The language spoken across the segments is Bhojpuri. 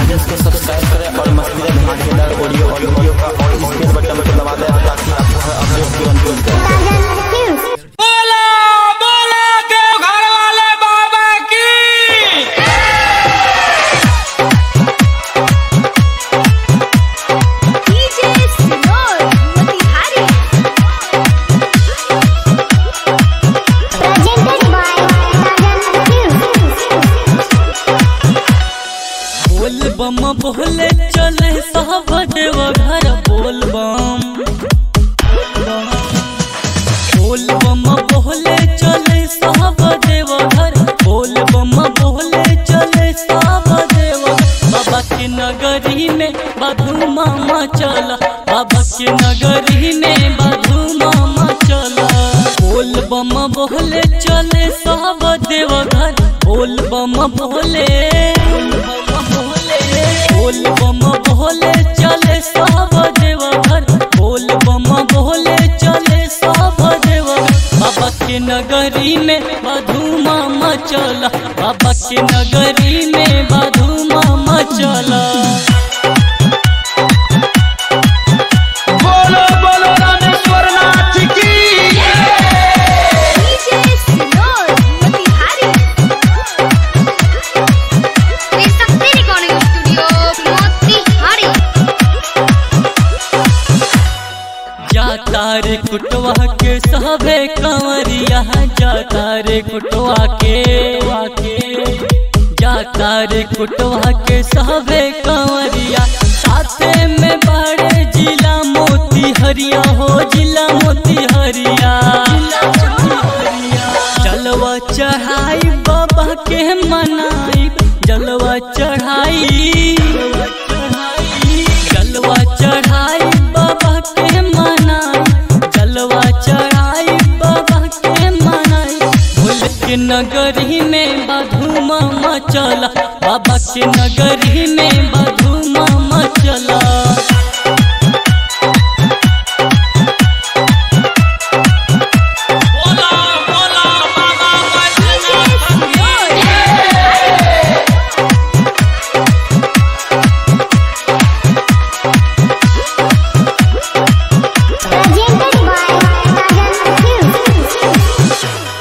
पेज को सब्सक्राइब करें और मस्ती धमाकेदार ऑडियो और वीडियो का और स्पेस बटन को दबा दें ताकि आपको हर अपडेट तुरंत मिल जाए बोला बोला देव घर वाले बाबा की DJ Sinor Motihari Presented by Sajan Films बोल बम बोले चले सब देव घर बोल बम बोल बम बोले चले सब देव घर बोल बम बोले चले सब देव बाबा के नगरी में बधू मामा चला बाबा के नगरी में बधू मामा चला बोल बम बोले चले सब देव घर बोल बम बोले बोल बम बोले चले सब देव घर बोल बम बोले चले सब देव बाबा के नगरी में बधू मामा चला बाबा के नगरी में बधू मामा चला बोलो बोलो रामेश्वर नाथ की DJ Sinor Motihari Trisakti Recording Studio Motihari जाता रे कुटवा के सहबे कंवरिया जाता रे कुटवा के जाता रे कुटवा के सहबे कंवरिया साथे में बड़े जिला मोती हरिया हो जिला मोती हरिया जलवा चढ़ाई बाबा के मनाई जलवा चढ़ाई जलवा चढ़ाई बाबा के मनाई जलवा चढ़ाई बाबा के मनाई भूल के नगरी में बधू मामा चला बाबा के नगरी में बधू मामा चला बोला बोला बाबा बैजनाथ की Presented by Sajan Films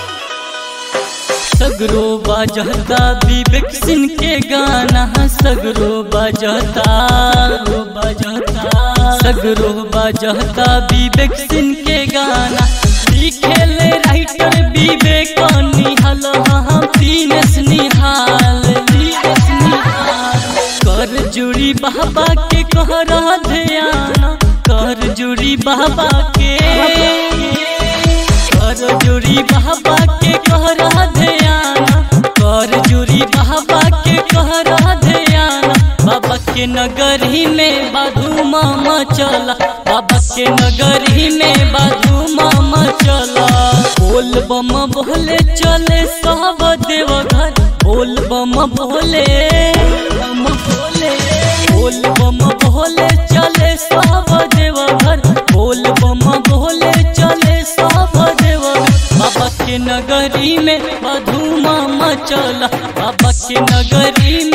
सगरो बाजता विवेक सिंह के गाना सगरो बाजता बाजता सगरो बाजता विवेक सिंह के गाना लिखेल राइटर विवेक निहाल हम दीनेश निहाल दीनेश निहाल कर जुड़ी बाबा के कहरा ध्यान कर जुड़ी बाबा के कर जुड़ी बाबा के कहरा ध्यान कर जुड़ी बाबा के कहरा ध्यान बाबा के नगरी में बाधू मामा चला बाबा के नगरी में बाधू मामा चला बोल बम बोले चले सब देव घर बोल बम बोले बम बोले बोल बम बोले चले सब देव घर बोल बम बोले चले सब देव बाबा के नगरी में बधू मामा चला बाबा के नगरी में